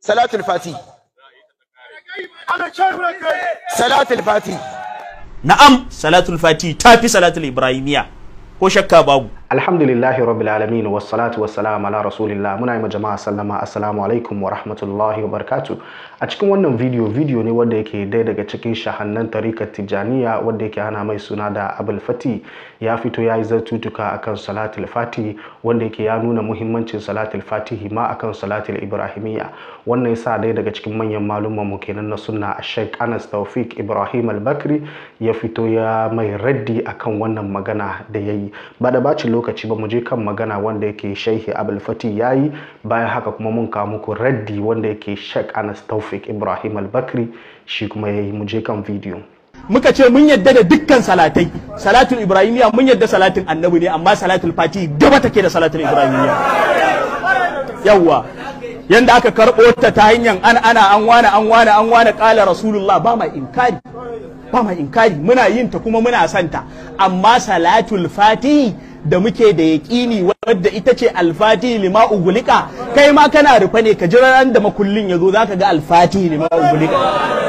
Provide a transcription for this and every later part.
salatul fati salatul fati na'am salatul fati tafi salatul ibrahimiya ko shakka babu alhamdulillahi rabbil alamin wassalatu wassalamu ala rasulillah muna yi ma jama'a sallama assalamu alaikum wa rahmatullahi wa barakatu a cikin wannan video video ne wanda yake dai daga cikin shahannan tarikar tijaniya wanda yake ana mai suna da abul fati ya fito ya yi zartutuka akan salatul fati wanda yake ya nuna muhimmancin salatul fatihi ma akan salatul ibrahimiyya wannan yasa dai daga cikin manyan malumman mu kenan na sunna Sheikh Anas Tawfik Ibrahim Al-Bakri ya fito ya mai raddi akan wannan magana da yayi ba da bacin lokaci ba mu je kan magana wanda yake Sheikh Abul Fati yayi bayan haka kuma mun kawo muku raddi wanda yake Sheikh Anas Tawfik Ibrahim Al-Bakri shi kuma yayi mu je kan video muka ce mun yadda da dukkan salatai salatul ibrahimiya mun yadda salatin annabi ne amma salatul fati gaba take da salatul ibrahimiya yawwa yanda aka karɓo ta ta hanyar an ana an wane an wane an wane kala rasulullah ba mai inkari ba mai inkari muna yin ta kuma muna santa amma salatul fati da muke da yaƙini wadda ita ce alfati lima ugulika kai ma kana rufe ne ka jira ran da makullin ya zo zaka ga alfati lima ugulika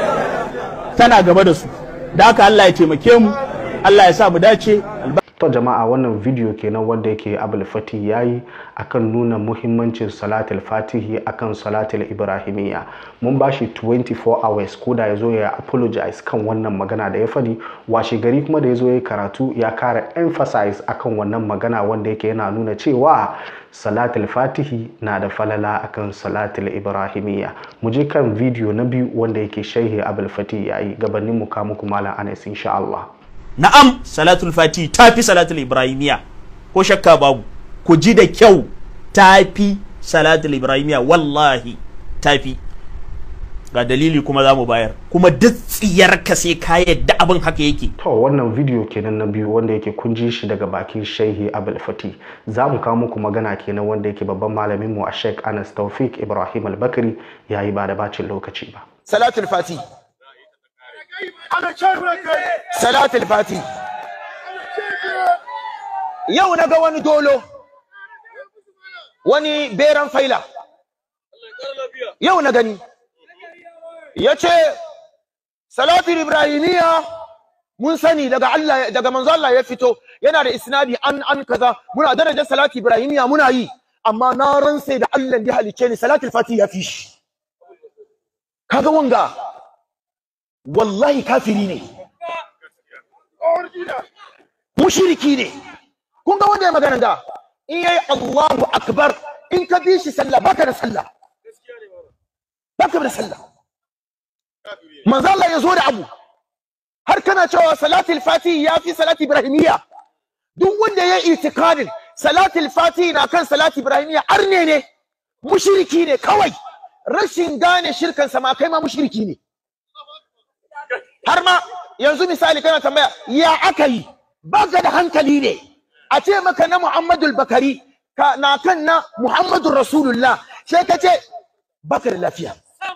tana gaba da su da haka Allah ya taimake mu Allah ya sa mu dace to jama'a wannan video kenan wanda yake abul fati yayi akan nuna muhimmancin salatul fatihi akan salatul ibrahimiyya mun bashi 24 hours ko da yazo ya apologize kan wannan magana da ya fadi washe gari kuma da yazo ya karatu ya kara emphasize akan wannan magana wanda yake yana nuna cewa salatul fatihi na da falala akan salatul ibrahimiyya mu je kan video na biyu wanda yake shaihi abul fati yayi gabanin mu ka muku malam Anas insha Allah na'am salatul fati tafi salatul ibrahimiya ko shakka babu ku ji da kyau tafi salatul ibrahimiya wallahi tafi ga dalili kuma za mu bayar kuma duk tsiyarka sai ka yadda abin haka yake to wannan video kenan na biyu wanda yake kun ji shi daga bakin shehi abul fati za mu kawo muku magana kenan wanda yake babban malamin mu a sheikh anas taufik ibrahim al-bakri yayi ba da bacin lokaci ba salatul fati salatul fati yau na ga wani dolo wani beran faila yau na gani ya ce salatul ibrahimiyya mun sani daga Allah daga manzo Allah ya fito yana da isnadi an an kaza muna darajar salatul ibrahimiyya muna yi amma na ransa da Allah da halice ni salatul fati ya fi shi kaga wanga wallahi kafiri ne mushriki ne kun ga wanda ya magana da in yayi Allahu akbar in ka bi shi sallah baka da sallah baka da sallah manzo Allah ya zo da abu har kana cewa salatul fati ya fi salati ibrahimiyya duk wanda ya itikadin salatul fati na kan salati ibrahimiyya arne ne mushriki ne kawai rashin gane shirkan sa ma kai ma mushriki ne har ma yanzu misali kana tambaya ya aka yi baka da hankali ne a ce maka na Muhammadul Bakari ka na kan na Muhammadur Rasulullah sai ka ce baka da lafiya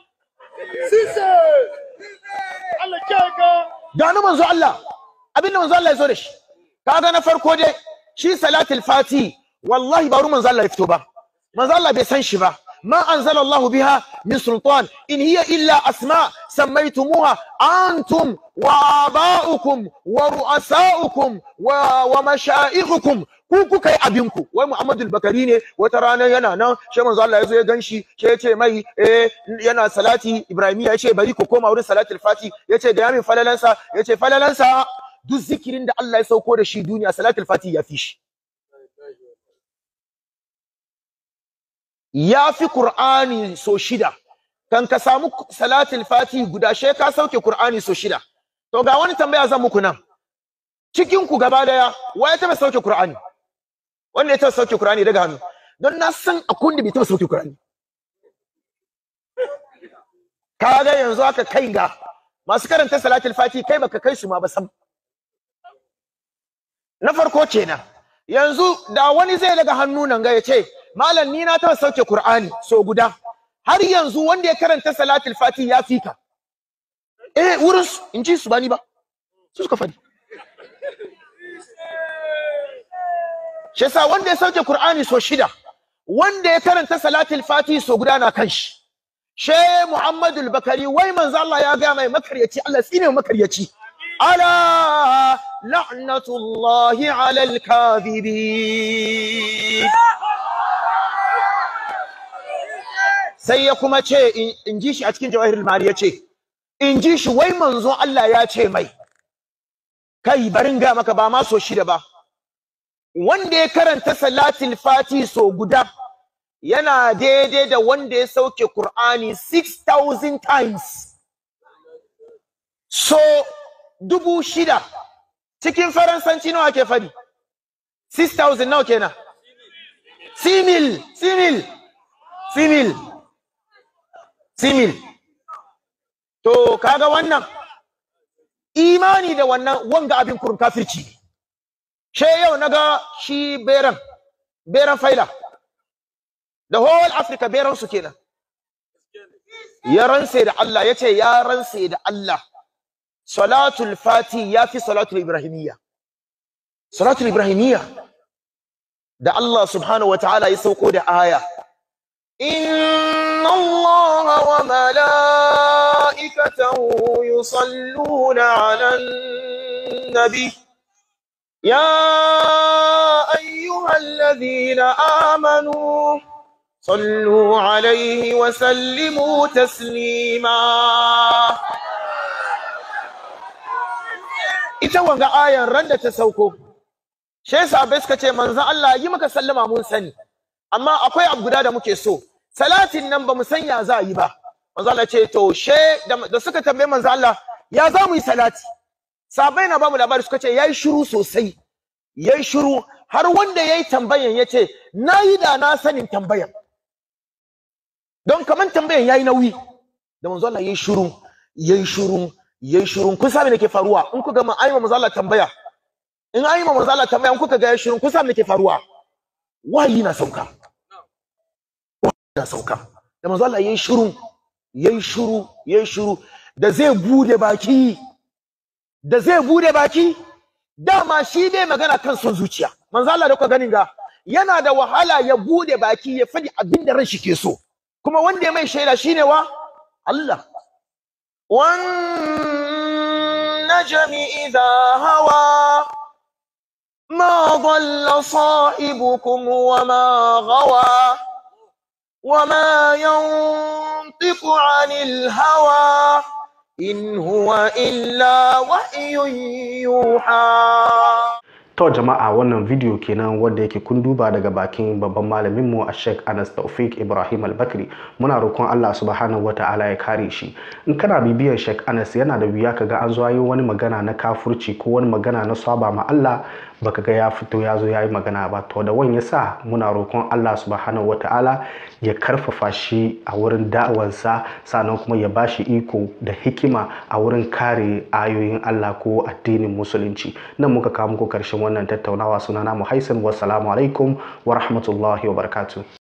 ga na manzo Allah abinda manzo Allah ya zo da shi kaga na farko dai shi salatul fati wallahi ba manzo Allah ya fito ba manzo Allah bai san shi ba ما أنزل الله بها من سلطان إن هي إلا أسماء سميتموها أنتم وآباؤكم ورؤساؤكم ومشائخكم ku kai abinku wai Muhammadu Bakari ne wata rana yana nan shi manzo Allah yazo ya ganshi shi yace mai eh yana salati Ibrahimiya yace bari ku koma wurin salatul fati yace ga yamin falalansa yace falalansa duk zikirin da Allah ya sauko da shi duniya salatul fati ya fi shi ya fi Qur'ani so shida kan ka samu salatul fati guda she ka sauke Qur'ani so shida to ga wani tambaya zan muku nan cikin ku gaba daya waye ta sauke Qur'ani wanda ya ta sauke Qur'ani daga hannu don na san akun da bai ta sauke Qur'ani kaga yanzu aka kai ga masu karanta salatul fati kai baka kai su ma ba sam na farko kenan yanzu da wani zai daga hannu nan ga ya ce malam ni na taɓa sauke Qur'ani so guda har yanzu wanda ya karanta salatul fati ya fika eh wurin su in ji su bani ba su suka fadi shi yasa wanda ya sauke Qur'ani so shida wanda ya karanta salatul fati so guda na kan shi she Muhammadu bakari wai manzo Allah ya ga mai makaryaci Allah tsine makaryaci ala la'natullahi ala al-kadhibin sai ya kuma ce in ji shi a cikin jawahirul mari ya ce in ji shi wai manzo Allah ya ce mai kai barin ga maka ba ma so shida ba wanda ya karanta salatul fati so guda yana daidai da wanda ya sauke Qur'ani 6000 times so dubu shida cikin faransanci nawa ke fadi 6000 nawa kenan simil simil simil simil to kaga wannan imani da wannan wanga abin kurun kafirci she yau naga shi beran beran faila the whole africa beran su kenan ya ranse da Allah yace ya ranse da Allah salatul fati yafi salatul ibrahimiyya salatul ibrahimiyya da Allah subhanahu wataala ya sauko da aya إن الله وملائكته يصلون على النبي يا أيها الذين آمنوا صلوا عليه وسلموا تسليما ita wanga ayan ran da ta sauko shi yasa bai suka ce manzon Allah yi maka sallama mun sani amma akwai abu guda da muke so salatin nan ba mu san ya za yi ba manzo Allah ce to she da suka tambaye manzo Allah ya za mu yi salati sabai na ba mu labari suka ce yayi shiru sosai yayi shiru har wanda yayi tambayan yace nayi da na sanin tambayan don kaman tambayan yayi nauyi da manzo Allah yayi shiru yayi shiru yayi shiru kun sabe me ke faruwa in ku ga ma ayyuma manzo Allah tambaya in ayyuma manzo Allah tambaya in kuka ga yayi shiru kun sabe me ke faruwa wayi na sauka na sauka da manzo Allah yayi shiru yayi shiru yayi shiru da zai bude baki da zai bude baki dama shi bai magana kan son zuciya manzo Allah da kuka ganin ga yana da wahala ya bude baki ya fadi abin da ran shi ke so kuma wanda ya mai shaida shine wa Allah wan najmi idha hawa ما ضل صائبكم وما غوى وما ينطق عن الهوى إن هو إلا وحي يوحى To jama'a wannan video kenan wanda yake kun duba daga bakin babban malamin mu a Sheikh Anas Taufik Ibrahim Al-Bakri muna roƙon Allah subhanahu wata'ala ya kare shi in kana bibiyar Sheikh Anas yana da wuya kaga an zo yi wani magana na kafurci ko wani magana na saba ma Allah baka ga ya fito ya zo ya yi magana ba to da wani yasa muna roƙon Allah subhanahu wata'ala ya karfafa shi a wurin da'awansa sannan kuma ya bashi iko da hikima a wurin kare ayoyin Allah ko addinin musulunci nan muka kawo muku karshen wannan tattaunawa sunana Muhaisin wassalamu alaikum wa rahmatullahi wa barakatuh